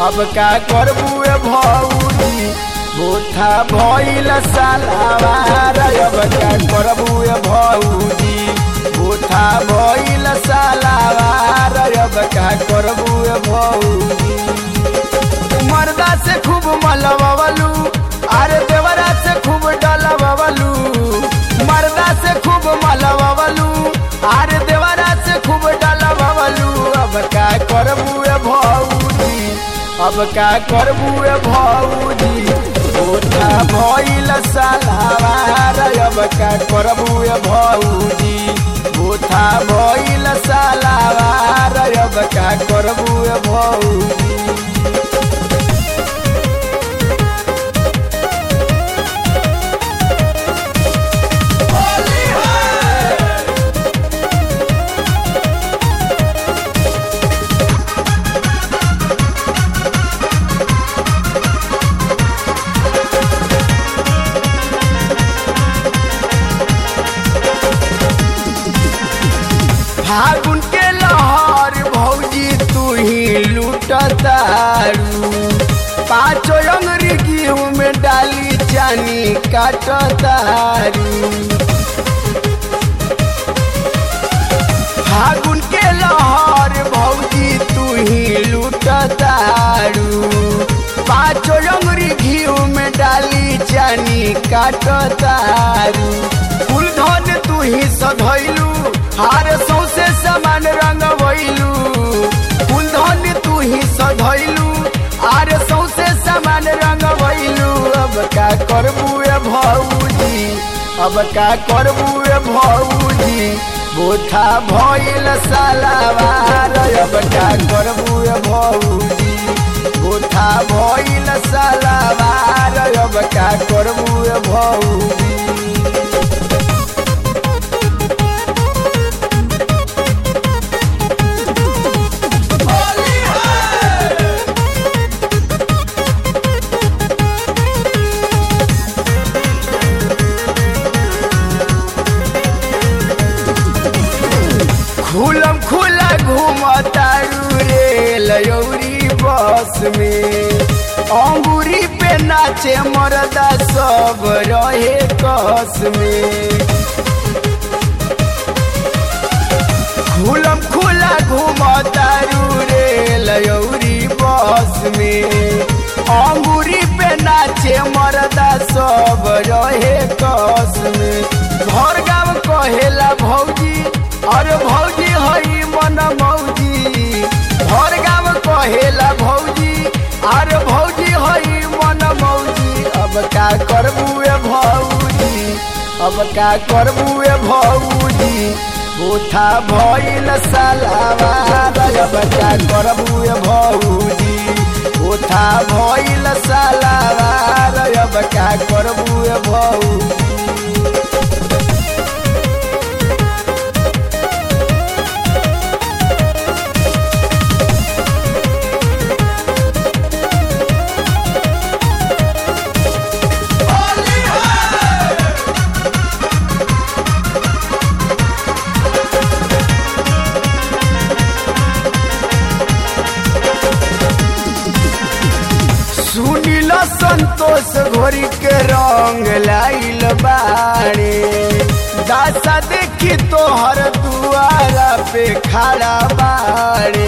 अब का करबू ए भौजी बोथा भइल सालावार अब का करबू ए भौजी बोथा भइल सालावार अब का करबू ए भौजी मर्दा से खूब मलबलू अरे देवरा से खूब डलबलू मर्दा से खूब मलबलू अरे देवरा से खूब डलबलू अब का करबू ए भौजी अब का करबू ए भौजी ओठा भइल सालावार अब का करबू ए भौजी ओठा भइल सालावार अब का करबू ए भौजी फागुन के लहर भौजी तू ही लूटतारू पाँचो अंगरी गेहूं में डाली चानी काटतारू फागुन के लहर भौजी तू ही लूटतारू पाँचो अंगरी गेहूं में डाली चानी काटतारू फूल धन तू ही सधैलू हार सौसे समान रंग भइलू फूल धन तू ही सधैलू आर सौसे समान रंग भइलू अब का करबू ए भौजी अब का करबू ए भौजी बोथा भइल सालावार अब का करबू ए भौजी बोथा भइल सालावार अब का करबू ए भौजी खुलम खुला घूमतारू रे लयौरी बस में अंगूरी पे नाचे मरदा सब रहे कस में खुलम खुला घूमतारू रे लयौरी बस में अंगूरी पे नाचे मरदा सब रहे कस में घर गाँव कहेला भौजी अरे भौजी हई मन मौजी घर गाँव कहेला भौजी अरे भौजी हई मन मौजी अब का करबू ए भौजी अब का करबू ए भौजी बोथा भइल सालावार अब का करबू ए भौजी बोथा भइल सालावार अब का करबू ए भौजी सुनिल संतोष घोरी के रंग लाइल बाड़े दासा देखी तोहर दुआरा पे खड़ा बाड़े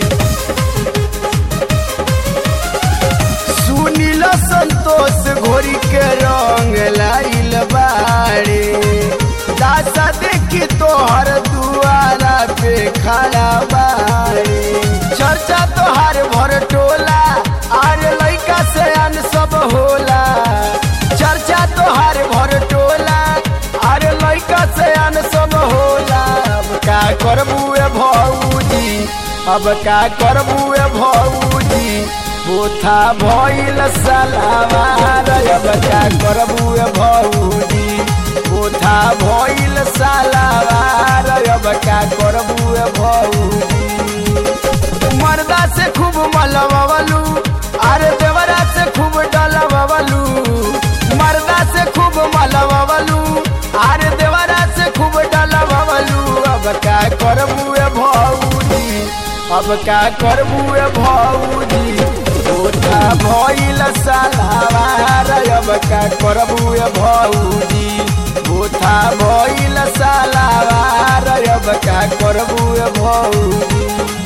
सुनिल संतोष घोरी के रंग लाइल बाड़े दासा देखी तोहर दुआरा पे खड़ा बाड़े चर्चा तोहार भर टोला आरे लइका से अन सब होला चर्चा तोहार भर टोला अरे लइका से अन सब होला अब का करबू ए भौजी अब का करबू ए भौजी बोथा भइल सालावार अब का करबू ए भौजी बोथा भइल सालावार अब का करबू ए भौजी मर्दा से खूब मलबलू अरे देवरा से खूब डलबलू मर्दा से खूब मलबलू अरे देवरा से खूब डलबलू अब का करबू ए भौजी अब का करबू ए भौजी ओठा भइल सालावार अब का करबू ए भौजी ओठा भइल सालावार अब का करबू ए भौजी